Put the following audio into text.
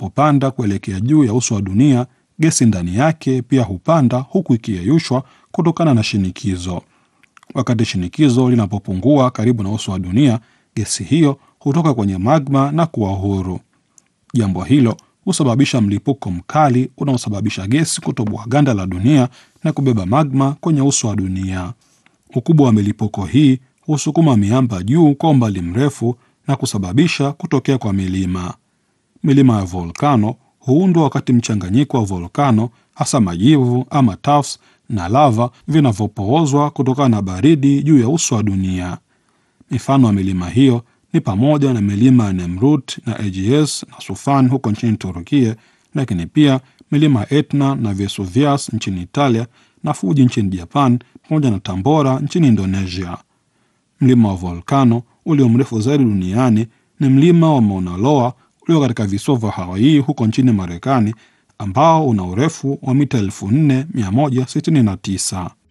linapopanda kuelekea juu ya uso wa dunia, gesi ndani yake pia hupanda huku ikiyeyushwa kutokana na shinikizo. Wakati shinikizo linapopungua karibu na uso wa dunia, gesi hiyo hutoka kwenye magma na kuwa huru. Jambo hilo husababisha mlipuko mkali unaosababisha gesi kutoboa ganda la dunia na kubeba magma kwenye uso wa dunia. Ukubwa wa milipuko hii husukuma miamba juu kwa umbali mrefu na kusababisha kutokea kwa milima. Milima ya volkano huundwa wakati mchanganyiko wa volkano, hasa majivu ama tuffs na lava vinavyopoozwa kutokana na baridi juu ya uso wa dunia. Mifano ya milima hiyo ni pamoja na milima ya Nemrut na Aegeus na Sufan huko nchini Turukia, lakini pia milima ya Etna na Vesuvius nchini Italia na Fuji nchini Japan pamoja na Tambora nchini Indonesia. Mlima wa volkano ulio mrefu zaidi duniani ni mlima wa Mauna Loa ulio katika visiwa vya Hawaii huko nchini Marekani ambao una urefu wa mita 4169.